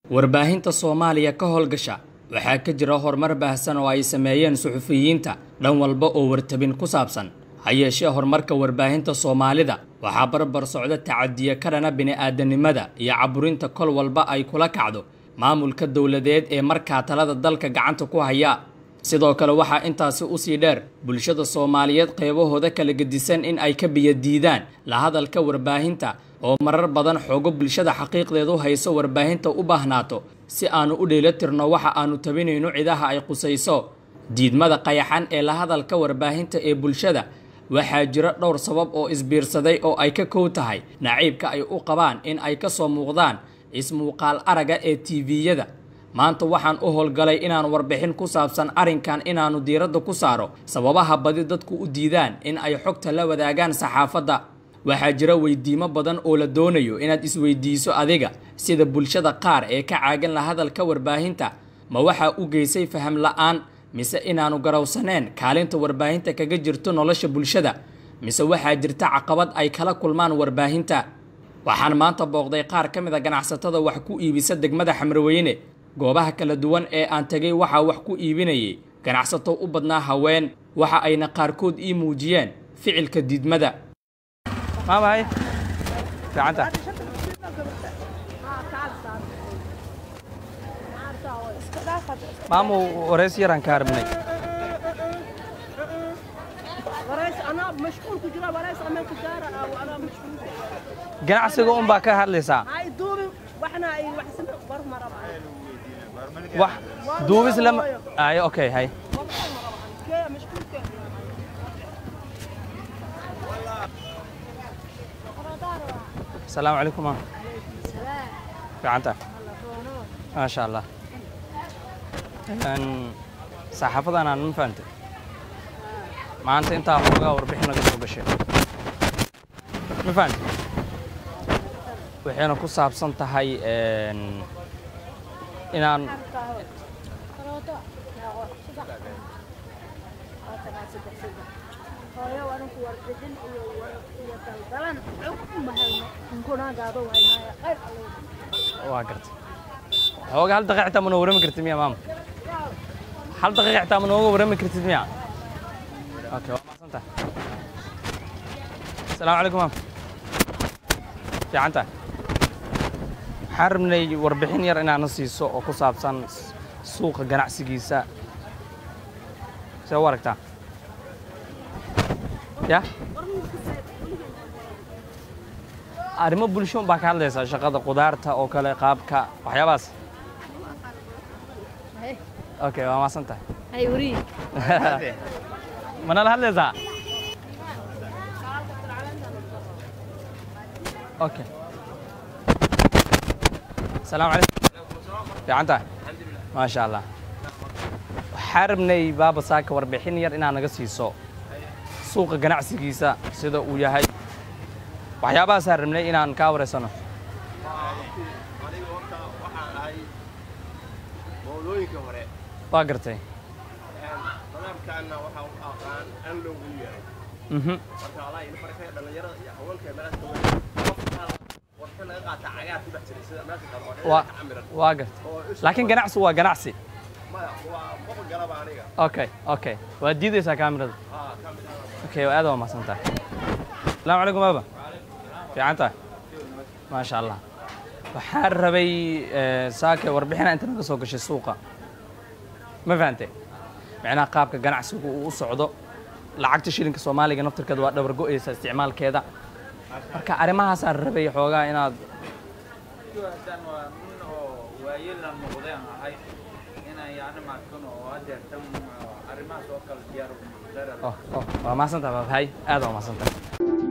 warbaahinta soomaaliya ka howlgasha waxaa ka jira horumar baahsan oo ay sameeyeen suxufiyiinta dhan walba oo wartabin ku saabsan ha yeeshee horumarka warbaahinta soomaalida waxaa barbar socda tacadiye ka dhana bini'aadanimada iyo caburinta kol walba ay kula kacdo maamulka dowladeed ee markaa talada dalka gacanta ku haya sidoo kale waxaa intaasi usii dheer bulshada soomaaliyeed qeybahooda kala gedisan in ay ka biyadiidaan la hadalka warbaahinta oo marar badan xoogo bulshada xaqiiqdeedu hayso warbaahinta u baahnaato si aanu u dheelatirno waxa aanu tabinayno cidaha ay qusayso diidmada qayaxan ee la hadalka warbaahinta ee bulshada waxaa jira dhowr sabab oo isbiirsaday oo ay ka kow tahay naciibka ay u qabaan in ay ka soo muuqdaan ismuuqaal araga ee tiiviyada maanta waxaan u howlgalay inaan warbixin ku saabsan arrinkan inaannu diiradda ku saaro sababaha badi dadku u diidaan in ay xogta la wadaagaan saxaafadda waxaa jira weydiimo badan oo la doonayo inaad isweydiiso adiga sida bulshada qaar ee ka caagan la hadalka warbaahinta ma waxaa u geysay faham la-aan mise inaannu garowsaneen kaalinta warbaahinta kaga jirto nolosha bulshada mise waxaa jirta caqabad ay kala kulmaan warbaahinta waxaan maanta booqday qaar ka mid a ganacsatada wax ku iibisa degmada xamrweyne goobaha kala duwan ee aan tegay waxaa wax ku iibinayay ganacsato u badnaa haween waxa ayna qaarkood ii muujiyeen ficilka diidmada maamahay fiicanta maamu wareys yaraan ka harminay ganacsiga un baa ka hadlaysaa wax duubis lama ayo okay hay asalaamu calaykum maam fiicanta maasha allah saxaafadan aan ma fahantay maanta intaa xoogaa warbixin laga soo gashay ma fahantay waxayna ku saabsan tahay inaan waa gartay xooga hal daqiiq xitaa ma noo warrami kartid miya maama hal daqiiq xitaa ma nooga warrami kartid miya okay waa mahadsantahay asalaamu calaykum maam fiicanta waxaan rabnay warbixin yar inaana siiso oo ku saabsan suuqa ganacsigiisa see u aragtaa ya arrimo bulsho baa ka hadlaysaa shaqada qudaarta oo kale qaabka waxyaabahaas okay waa maasan tahay manala hadlaysaa okay asalaamu calaykum fiican tahay maasha allah waxaa rabnay baaba saaka warbixin yar inaad naga siiso suuqa ganacsigiisa sida uu yahay waxyaabahaasaan rabnay inaan kaa wareysano mawlooyinka hore waa gartay madaamkaana waxa u aqaan an loogu yahay mhm marka walaa in marka dhalinyarada iyo haweenka meelaha qofka warka laga qaata cagaar ku dhex jiray sida meesha kale oo waa dhinaca camiran waa gartay laakiin ganacsi waa ganacsi maya waa qof galaba aniga okay okay waa diidaysaa kaamirada haa ka mid ah okay aad waa mahadsan tahay asalaamu calaykum baaba fiican tahay maasha allah waxaan rabay saake warbixina inta naga soo gashay suuqa ma fahantay micnaha qaabka ganacsigu uu u socdo lacagta shilinka soomaaliga naftirkeeda waa dhabar go'aysa isticmaalkeeda marka arrimahaasaan rabay xoogaa inaad haddaan waa nin oo waayeelan noqdeen ahay inaan yani maarkan oo hadeertan arrimahaas oo kale diyaar oh, oh, waa mahadsan tahay baab hay aad waa mahadsan tahay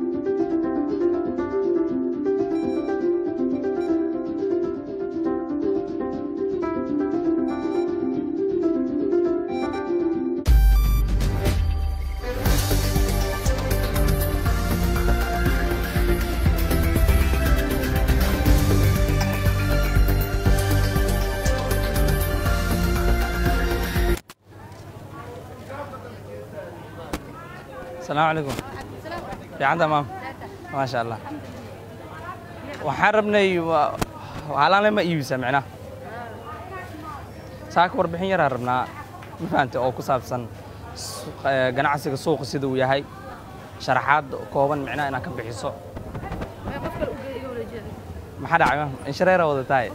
asalaamu calaykum fiicanta maam maasha allah waxaan rabnay waa- halaanle ma iibisa micnaha saaka warbixin yaraa rabnaa ma fahantay oo ku saabsan suuq- eh, ganacsiga suuqa sida uu yahay sharaxaad kooban micnaha inaad ka bixiso maxaa dhacay inshareera wadatahay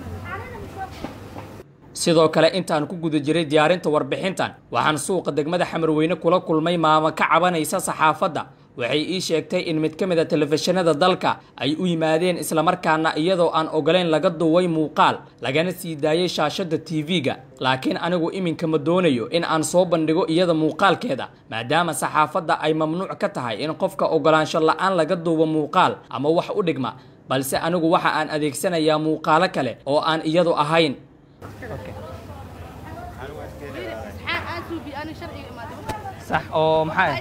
sidoo kale intaan ku guda jiray diyaarinta warbixintan waxaan suuqa degmada xamarweyne kula kulmay maamo ka cabanaysa saxaafadda waxay ii sheegtay in mid ka mid a telefishinada dalka ay u yimaadeen islamarkaana iyadoo aan ogolayn laga duway muuqaal lagana sii daayay shaashadda tv-ga laakiin anigu iminka ma doonayo in aan soo bandhigo iyada muuqaalkeeda maadaama saxaafadda ay mamnuuc ka tahay in qofka ogolaansho la-aan laga duubo muuqaal ama wax u dhigma balse anigu waxa aan adeegsanayaa muuqaalo kale oo aan iyadu ahayn sax oo maxaa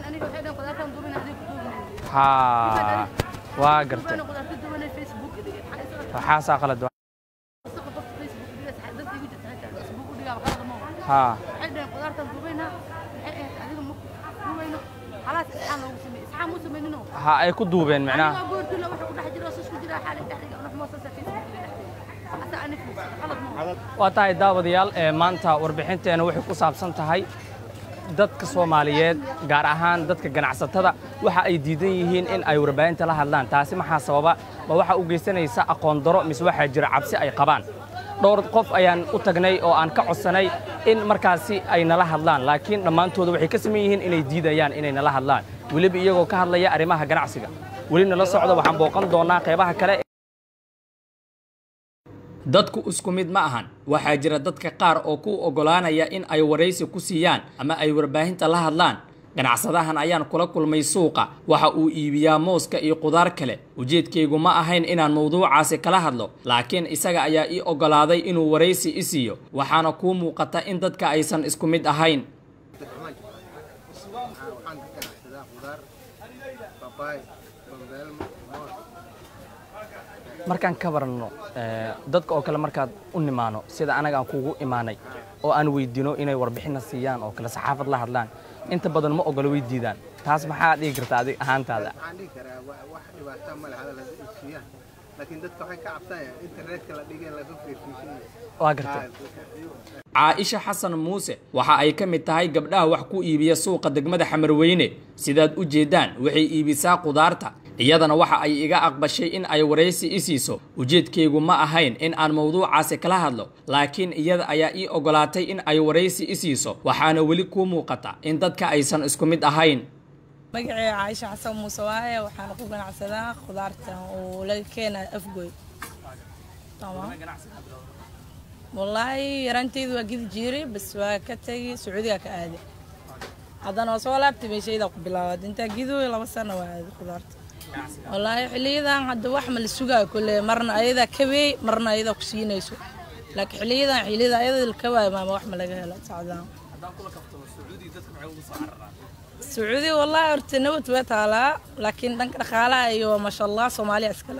haa waa gartay waxaasaa qalad wa- haa ha ay ku duubeen micnaha waa tahay daawadayaal ee maanta warbixinteena waxay ku saabsan tahay dadka soomaaliyeed gaar ahaan dadka ganacsatada waxa ay diidan yihiin in ay warbaahinta la hadlaan taasi maxaa sababa ma waxa u geysanaysa aqoon daro mise waxaa jira cabsi ay qabaan dhowr qof ayaan u tagnay oo aan ka codsanay in markaasi ay nala hadlaan laakiin dhammaantooda waxay ka saman yihiin inay diidayaan inay nala hadlaan weliba iyagoo ka hadlaya arrimaha ganacsiga weli nala socda waxaan booqan doonaa qeybaha kale dadku isku mid ma ahan waxaa jira dadka qaar oo ku oggolaanaya in ay waraysi ku siiyaan ama ay warbaahinta la hadlaan ganacsadahan ayaan kula kulmay suuqa waxa uu iibiyaa mooska iyo qudaar kale ujeedkaygu ma ahayn inaan mawduucaasi kala hadlo laakiin isaga ayaa ii oggolaaday inuu waraysi i siiyo waxaana kuu muuqata in dadka aysan isku mid ahayn waxaan ka ganacsadaa khudaar babaay bambeelmo moos markaan ka baranno eh, dadka oo kale markaad u nimaano sida anaga aan kugu imaanay oo aan weydiino inay warbixinna siiyaan oo kale saxaafad la hadlaan inta badan ma ogolo way diidaan taas maxaa dhihi karta adig ahaantaada waxaan dhihi karaa wa- wax dhibaata ma leh hadal hadda isiyaan laakiin dadka waxay ka cabsanayaan internetka la dhigay laga fiirfiisinayo waa gartay caaisha xasan muuse waxa ay ka mid tahay gabdhaha wax ku iibiya suuqa degmada xamarweyne sidaad u jeedaan waxay iibisaa qudaarta iyadana waxa ay iga aqbashay in ay waraysi i siiso ujeedkaygu ma ahayn in aan mawduucaasi kala hadlo laakiin iyada ayaa ii oggolaatay in ay waraysi i siiso waxaana weli kuu muuqata in dadka aysan isku mid ahayn magacay caaisha xasan muuse waaye waxaana ku ganacsadaa khudaarta oo laga keenayo afgoy Tamam. wallaahi yaraanteydu waa gidi jiiray bas waa ka tegi sacuudiga ka aaday haddana waa soo laabtay meeshaydaa ku bilaawad intaa gidooy laba sano waa aaday khudaarta wallaahi xiliyadan hadda wax ma la sugaayo kule marna ayadaa kaweey marna ayadaa ku siinayso laakiin xiliyadan xiliyada ayada la kawaayo maama wax ma laga helo sacdaan sacuudi wallaahi horta nabad waa taalaa laakiin dhanka dhaqaalaha iyo maasha allah soomaaliya iskale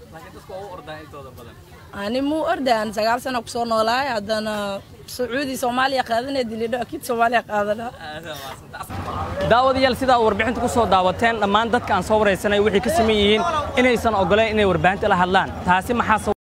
ani muu orda aan sagaal sano kusoo noolaay haddana sacuudi soomaaliya qaadanaya dilidho akiid soomaaliya qaadana daawadayaal sidaa warbixinta ku soo daawateen dhammaan dadka aan soo waraysanay waxay ka saman yihiin inaysan ogoleen inay warbaahinta la hadlaan taasi maxaa